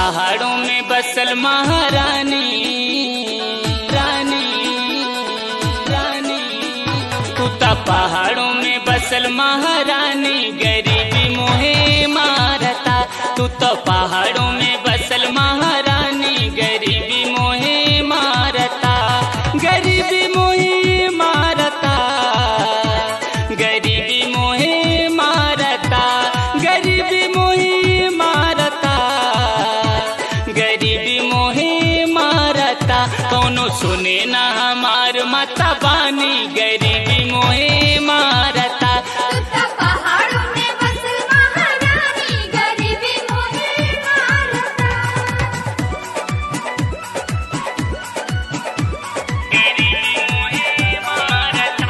पहाड़ों में बसल महारानी रानी रानी तू तो पहाड़ों में बसल महारानी गरीबी मोहे मारता तू तो पहाड़ों में बसल महारानी गरीबी मोहे मारता गरीबी मोहे मारता गरीबी मोहे मारता गरीबी मोहे मारता गरीबी मोहे मारता कौनो सुने ना हमार माता बानी गरीबी मोहे मारता तू तो पहाड़ों में बसल महारानी गरीबी मोहे मारता गरीबी मोहे मारता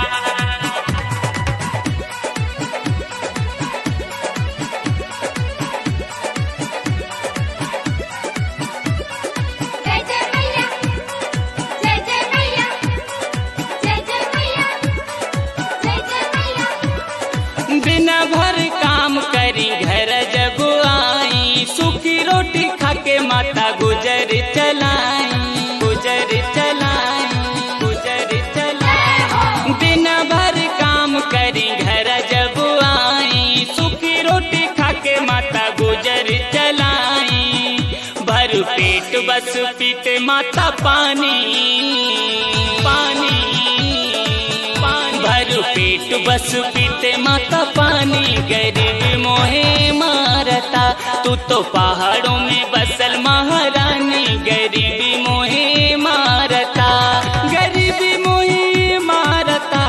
जय जय मैया जय जय मैया जय जय मैया जय जय मैया बिना भर काम करी घर जब आई सूखी रोटी खा के माता गुजर चलाई गुजर चलाई गुजर चलाई बिना भर काम करी घर जब आई सूखी रोटी खा के माता गुजर चलाई भर पेट बस पीते माता पानी पानी पानी भर पेट बस पीते माता पानी गरीब मोहे मारता तू तो पहाड़ों में बसल महारानी गरीबी मोहे मारता गरीबी मोहे मारता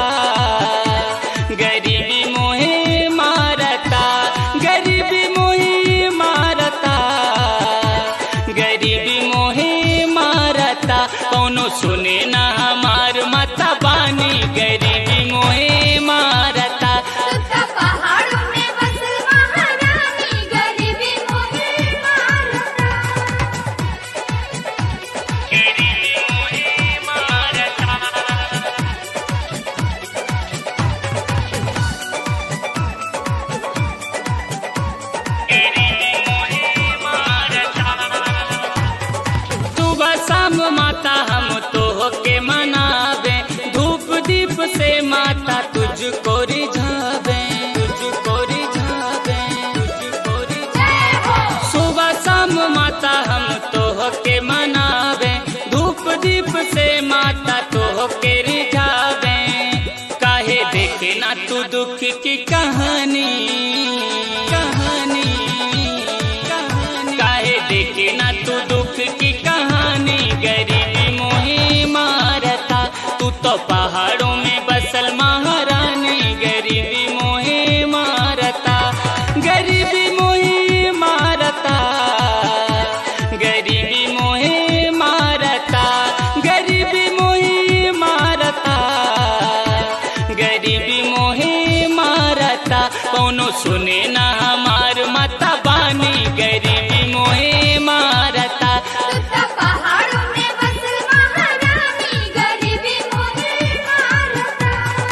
गरीबी मोहे मारता गरीबी मोहे मारता गरीबी मोहे मारता कौनो सुने ना हमार माता बानी गरीबी मोहे मारता तू तो पहाड़ों में बसल महारानी गरीबी मोहे मारता गरीबी मोहे मारता गरीबी मोहे मारता सुबह शाम माता हम तो के मनावे धूप दीप से माता तुझको रिझावे तुझको रिझावे तुझको रिझावे सुबह शाम माता हम तो के मनावे धूप दीप से माता तो के रिझावे काहे देखे ना तू दुख की कहानी कहानी कहानी काहे देखे ना तू दुख की कहानी गरीबी मोहे मारता तू तो पहाड़ों में बसल महारानी गरीबी मोहे मारता गरीबी मोहे मारता गरीबी मोहे मारता गरीबी मोहे मारता गरीबी मोहे मारता कौनो सुने ना हमार माता बानी गरीबी मोहे मारता तू तो पहाड़ों में बसल महारानी गरीबी मोहे मारता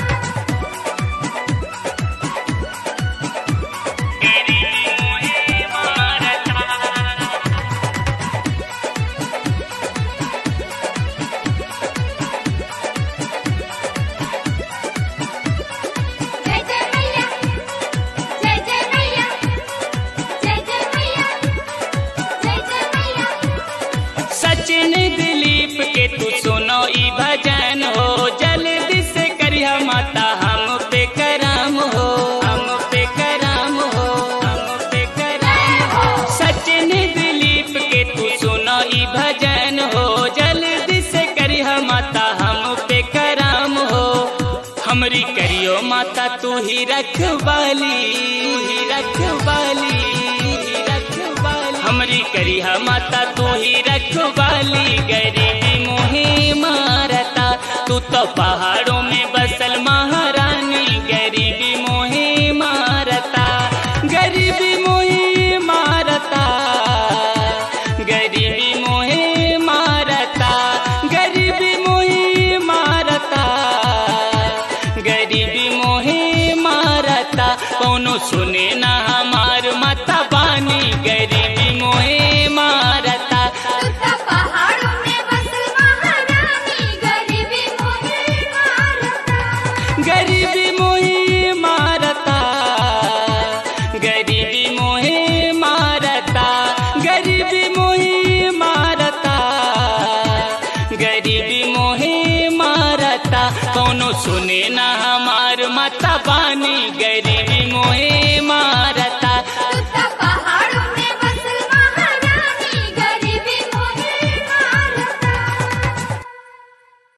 गरीबी मोहे मारता जय जय मैया जय जय मैया जय जय मैया जय जय मैया सचिन दिलीप के तू सुनो ई भजन हो जल्दी से करिया माता हम पे करम हो हम पे करम हो हम पे करम हो सचिन दिलीप के तू सुनो ई भजन हो जल्दी से करिया माता हम पे करम हो हमरी करियो माता तू ही रखवाली तू ही रखवाली तू ही रखवाली हमरी करिया माता तू ही रखवाली गरीबी मोहे मारता तू तो पहाड़ों में बसल महारानी गरीबी मोहे मारता गरीबी मोहे मारता गरीबी मोहे मारता गरीबी मोहे मारता गरीबी मोहे मारता कौनो सुने ना हमार माता बानी गरीबी मोहे मारता सुने ना हमार माता बानी गरीबी